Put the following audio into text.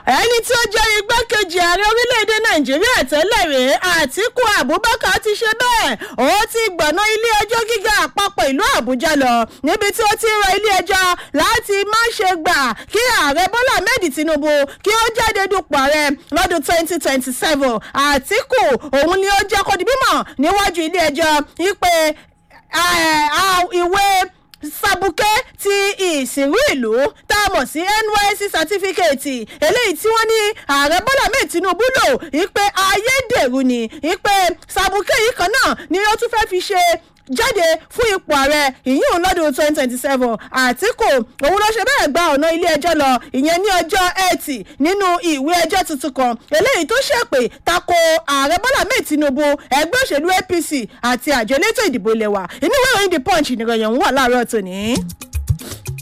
ẹni tí ó jẹ́ igbákejì ààrẹ orílẹ̀-èdè nàìjíríà tẹ́lẹ̀ rèé àtíkù abubakar ti ṣe bẹ́ẹ̀ ó ti gbọ̀nà ilé-ẹjọ́ gíga àpapọ̀ ìlú àbújá lọ níbi tí ó ti rọ ilé-ẹjọ́ láti má ṣe gbà kí ààrẹ bọ́lá ahmed tinubu kí ó jáde dupò ààrẹ lọ́dún twenty twenty seven àtíkù òun ni ó jẹ́ kó di bímọ níwájú ilé-ẹjọ́ wípé ìwé sabuke ti ìsìnrú ìlú tá a mọ̀ sí nysc certificate eléyìí tí wọ́n ní ààrẹ bọ́lá mẹ́ẹ̀ tinubu lò wípé ayédèrú ni wípé sabuke yìí kan náà ni ó tún fẹ́ fi ṣe jáde fún ipò ààrẹ ìyún lọ́dún twenty twenty seven àtìkù òun ló ṣe bẹ́ẹ̀ gba ọ̀nà ilé ẹjọ́ lọ ìyẹn ní ọjọ́ ẹtì nínú ìwé ẹjọ́ tuntun kan eléyìí tó ṣèpè tako ààrẹ bọ́lá mẹ́ẹ̀ tinubu ẹgbẹ́ òṣèlú apc àti àjọ elétò ìdìbò ilẹ̀ wa inú ìwé ìròyìn the punch nìròyìn ọ̀hún wà láàárọ̀ tòní.